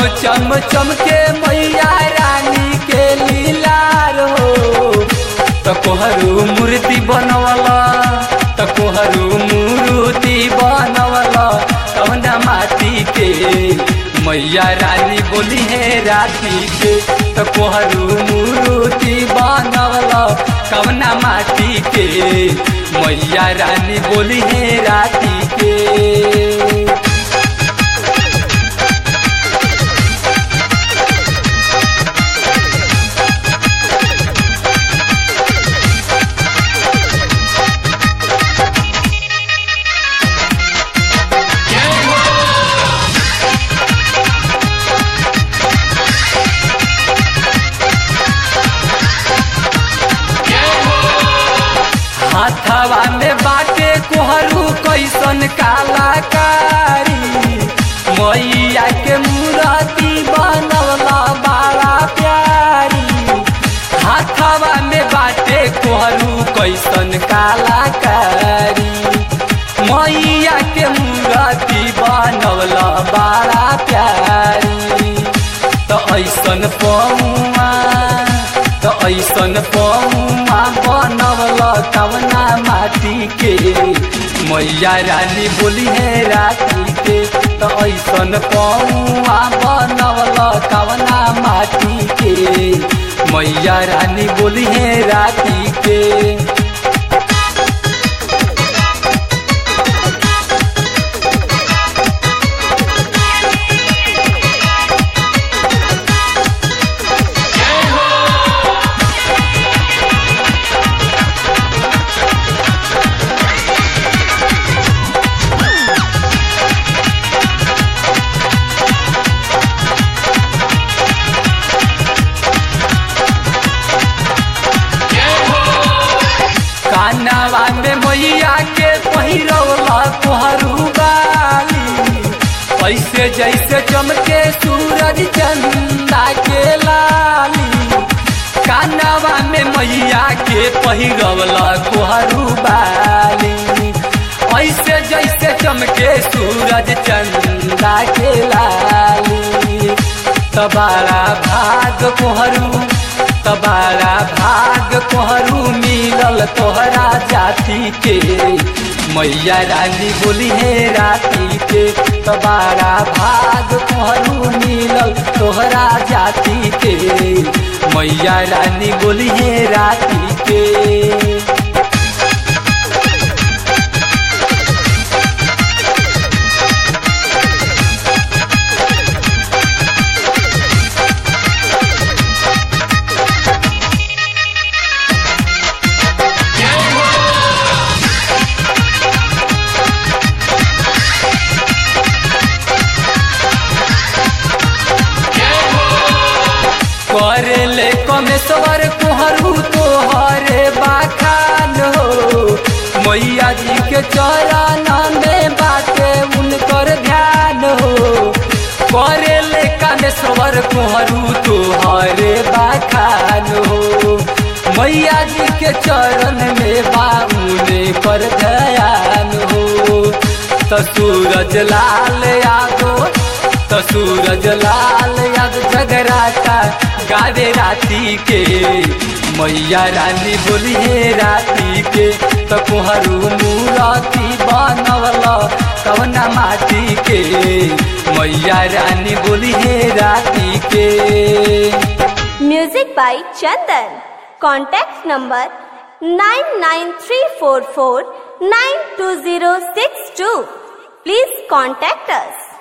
चम चम के मैया रानी के लीलार हो त कोहरू मूर्ति बनवला त कोहरू मूर्ति बनवला कवना माटी के मैया रानी बोली है राती के त कोहरू मूर्ति बनवला कवना माटी के मैया रानी बोली है राती के हाथवा में बाटे कोहरू कैसन कलाकारी मैया के मूर्ति बनवला बड़ा प्यारी हाथवा में बाटे कोहरू कैसन कलाकारी मैया के मूर्ति बनवला बड़ा प्यारी त ऐसन पौआ त ऐसन पौआ बनवल कवना माटी के मैया रानी बोली है राती के त ऐसन पौआ बनवल कवना माटी के मैया रानी बोली है राती के कानवा में मैया के पहिरवला कोहरू बाली ऐसे जैसे चमके सूरज चंदा के लाली कानवा में मैया के पहिरवला कोहरू बाली ऐसे जैसे चमके सूरज चंदा के लाली तबारा भाग कोहरू तबारा भाग कोहरू मिलल तोहरा जाति के मैया रानी बोली है राती के तबारा भाग कोहरू मिलल तोहरा जाति के मैया रानी बोली है राती के करेले कमेश्वर कोहरू तोहरे बाखान हो मैया जी के चरण में बाटे उनकर ध्यान हो करेले कमेश्वर कोहरू तोहरे बाखान हो मैया जी के चरण में बाउने पर ध्यान हो तो सूरज लाल यादव तो सूरज लाल याद जगराता गावे राती के मैया रानी बोली है राती के तो कोहरू मूरति बनवल कवना माटी के मैया रानी बोली है राती के Music by Chandan. Contact number 99344 92062. Please contact us.